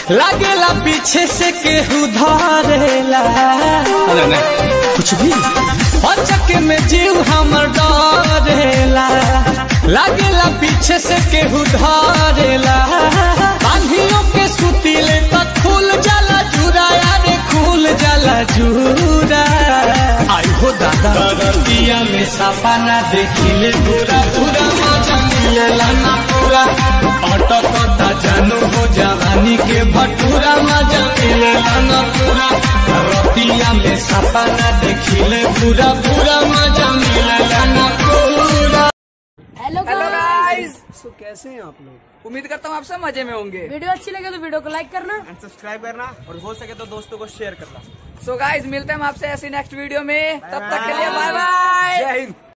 लागेला पीछे से केहू धरेला अरे नहीं कुछ भी अचक में जीव हमर डरेला लागेला पीछे से केहू धरेला बांधियों के सुतीले तक खुल जाला जुरा यारे खुल जाला जुरा आई हो दादा दरतिया में सपना देखिले पूरा पूरा मजा मिलेला ना पूरा अटकता जानू हो जवानी के भटूरा मजा मिलेला ना पूरा रतिया में सपना देखिले पूरा पूरा मजा मिलेला ना पूरा hello hello guys guys so कैसे हैं आप लोग उम्मीद करता हूँ आप सब मजे में होंगे वीडियो अच्छी लगे तो वीडियो को लाइक करना एंड सब्सक्राइब करना और हो सके तो दोस्तों को शेयर करना सो गाइस मिलते हैं हम आपसे ऐसी नेक्स्ट वीडियो में तब तक के लिए बाय बाय जय हिंद